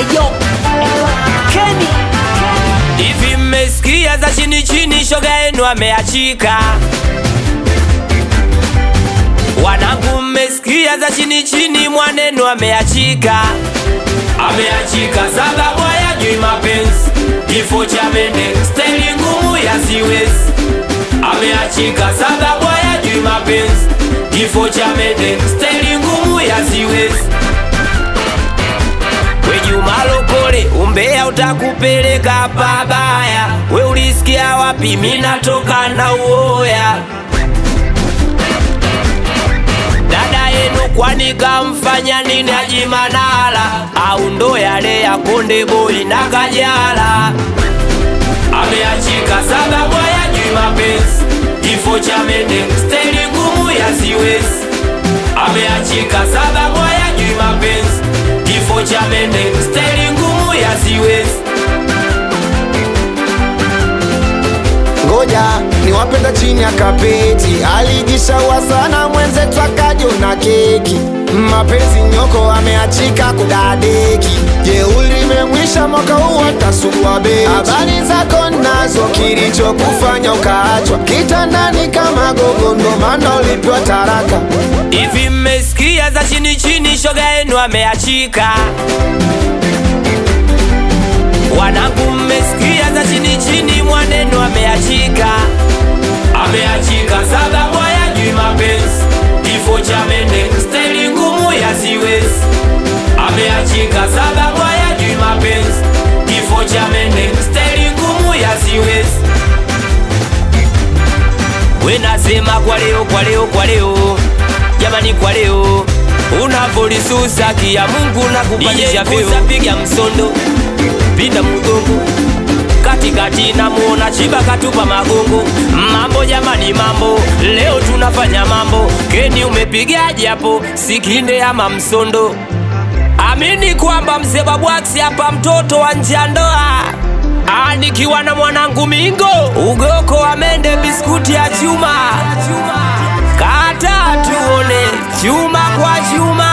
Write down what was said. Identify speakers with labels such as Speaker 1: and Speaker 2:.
Speaker 1: Eyo, Kenny.
Speaker 2: Hivi mmesikia za chini chini, shoga yenu ameachika. Wanangu, mmesikia za chini chini, mwanenu ameachika. Ameachika sababu hayajui mapenzi, kifo cha mende, staili ngumu ya siwezi. Ameachika sababu hayajui mapenzi, kifo cha mende, staili ngumu ya siwezi. We Juma Lokole, umbea utakupeleka pabaya. We ulisikia wapi? Mimi natoka na uoya. Dada yenu kwani kamfanya nini Haji Manara? Au ndo yale ya Konde Boy na Kajala? Ameachika sababu hayajui mapenzi, kifo cha mende, staili ngumu ya siwezi. Ameachika sababu hayajui mapenzi, kifo cha mende, staili ngumu ya siwezi.
Speaker 3: ngoja niwapenda chini ya kapeti alijishaua sana mwenzetu akajona keki mapenzi nyoko ameachika kudadeki jeuri imemwisha mwaka huu atasugua beti habari zako nazo kilichokufanya ukaachwa kitandani kama gogo ndo maana ulipewa taraka
Speaker 2: Hivi mmesikia za chini chini, shoga yenu ameachika. Wanangu, mmesikia za chini chini, mwanenu ameachika. Ameachika sababu hayajui mapenzi, kifo cha mende, staili ngumu ya siwezi. Ameachika sababu hayajui mapenzi, kifo cha mende, staili ngumu ya siwezi. We nasema kwa leo, kwa leo, kwa leo, jamani, kwa leo unavolisusa kia Mungu na kupandisha vyeo, piga msondo, pinda mgongo katikati, namuona chiba katupa magongo. Mambo jamani, mambo leo tunafanya mambo. Keni umepigaje hapo, sikinde ama msondo? Amini kwamba mzee Babwax hapa, mtoto wa nje ya ndoa Ah, nikiwa na mwanangu Mingo ugoko wa mende biskuti ya chuma kata tuone chuma kwa chuma